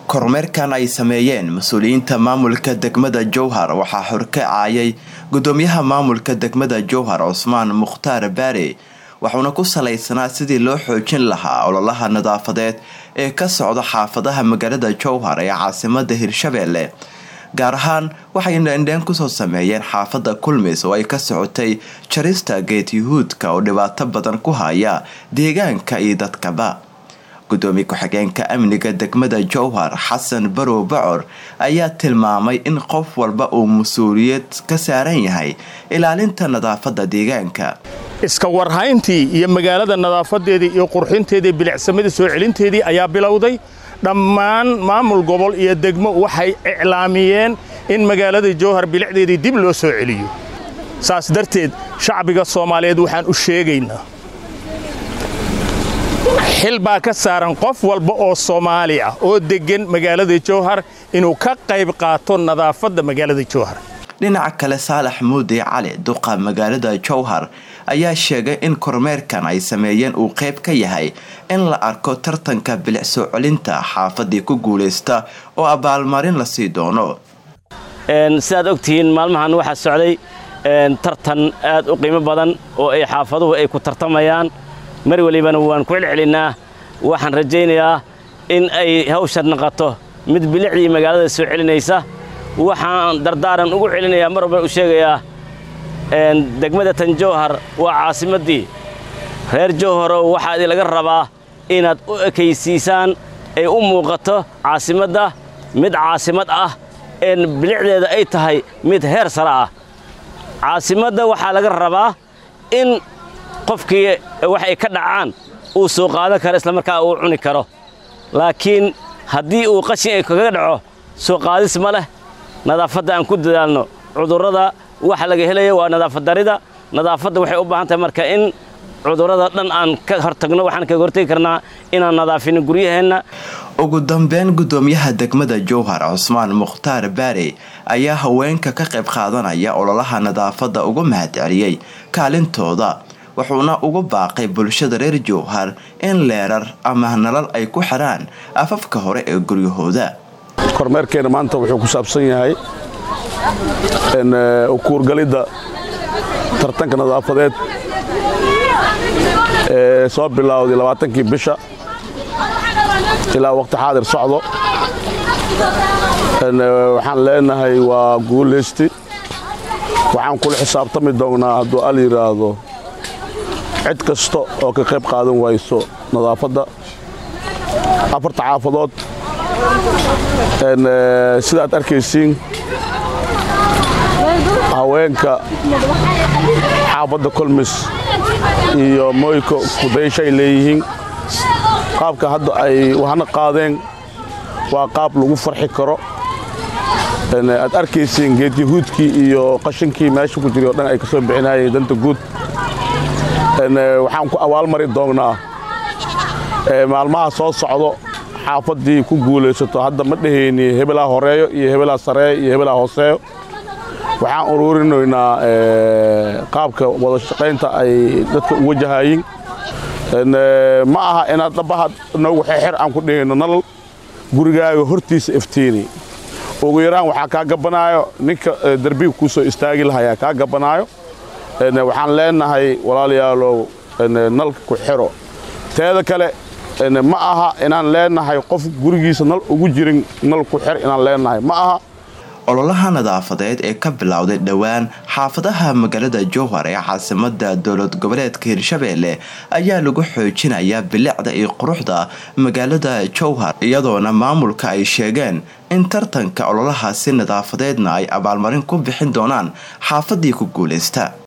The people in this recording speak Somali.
kormeerkan ay sameeyeen mas-uuliyiinta maamulka degmada jowhar waxaa horkacaayay gudoomiyaha maamulka degmada jowhar cusmaan mukhtaar baare waxuuna ku salaysanaa sidii loo xoojin lahaa ololaha nadaafadeed ee ka socda xaafadaha magaalada jowhar ee caasimada hirshabeelle gaar ahaan waxay dheendheen kusoo sameeyeen xaafada kulmis oo ay ka socotay jarista geed yuhuudka oo dhibaato badan ku haya deegaanka iyo dadkaba gudoomiye ku-xigeenka amniga degmada jowhar xasan barow bacor ayaa tilmaamay in qof walba uu mas-uuliyad ka saaran yahay ilaalinta nadaafada deegaanka iska warhayntii iyo magaalada nadaafadeedii iyo qurxinteedii bilicsamadii soo celinteedii ayaa bilowday dhammaan maamul gobol iyo degmo waxay iclaamiyeen in magaalada jowhar bilicdeedii dib loo soo celiyo saas darteed shacbiga soomaaliyeed waxaan u sheegaynaa xil baa ka saaran qof walba oo soomaali ah oo deggan magaalada jowhar inuu ka qayb qaato nadaafadda magaalada jowhar dhinaca kale saalax muudi cali duqa magaalada jowhar ayaa sheegay in kormeerkan ay sameeyeen uu qayb ka yahay in la arko tartanka bilic soo celinta xaafadii ku guulaysta oo abaalmarin la sii doono sidaad ogtihiin maalmahan waxaa socday tartan aad u qiimo badan oo ay xaafaduhu ay ku tartamayaan mar welibana waan ku celcelinnaa waxaan rajaynayaa in ay hawshan noqoto mid bilicdii magaalada soo celinaysa waxaan dardaaran ugu celinayaa mar walban u sheegayaa degmada tan jowhar waa caasimaddii reer jowharow waxaa idin laga rabaa inaad u ekaysiisaan ay u muuqato caasimadda mid caasimad ah een bilicdeeda ay tahay mid heer sare ah caasimadda waxaa laga rabaa in qofkii wax ay ka dhacaan uu soo qaadan karo islamarkaa uu cuni karo laakiin haddii uu qashin ay kaga dhaco soo qaadis ma leh nadaafadda aan ku dadaalno cudurrada waxa laga helaya waa nadaafaddarida nadaafadda waxay u baahan tahay marka in cudurrada dhan aan ka hortagno waxaan kaga hortagi karnaa inaan nadaafino guryaheenna ugu dambeyn gudoomiyaha degmada jowhar cusmaan mukhtaar baare ayaa haweenka ka qayb qaadanaya ololaha nadaafadda uga mahadceliyey kaalintooda wuxuuna ugu baaqay bulshada reer jowhar in leerar ama nalal ay ku xidhaan afafka hore ee guryahooda kormeerkeena maanta wuxuu ku saabsan yahay ukuurgalidda tartanka nadaafadeed ee soo bilowday labaatankii bisha ilaa waqti xaadir socdo waxaan leenahay waa guulaysti waxaan kula xisaabtami doonnaa hadduu al yidhaahdo cid kasta oo ka qayb qaadan wayso nadaafadda afarta xaafadood sidaad arkaysiin haweenka xaafadda kolmis iyo moyko kudayshay leeyihiin qaabka hadda ay wahna qaadeen waa qaab lagu farxi karo aad arkaysiin geed yahuudkii iyo qashinkii meesha ku jiray o dhan ay ka soo bixinayeen danta guud waxaan ku abaalmari doonnaa maalmaha soo socdo xaafaddii ku guulaysato hadda ma dhehayni hebelaa horeeyo iyo hebelaa sareeyo iyo hebelaa hooseeyo waxaan ururinaynaa qaabka wada shaqaynta ay dadka u wajahayiin ma aha inaad dhabaha noogu xeexer aan ku dhehayno nalal gurigaaga hortiisa iftiini ugu yaraan waxaa kaa gabanaayo ninka derbiga kuu soo istaagi lahayaa kaa gabanaayo waxaan leenahay walaalayaalow nalka ku xiro teeda kale ma aha inaan leenahay qof gurigiisa nal ugu jirin nal ku xir inaan leenahay ma aha ololaha nadaafadeed ee ka bilowday dhowaan xaafadaha magaalada jowhar ee caasimada dowlad goboleedka hirshabeelle ayaa lagu xoojinayaa bilicda iyo quruxda magaalada jowhar iyadoona maamulka ay sheegeen in tartanka ololahaasi nadaafadeedna ay abaalmarin ku bixin doonaan xaafadii ku guulaysta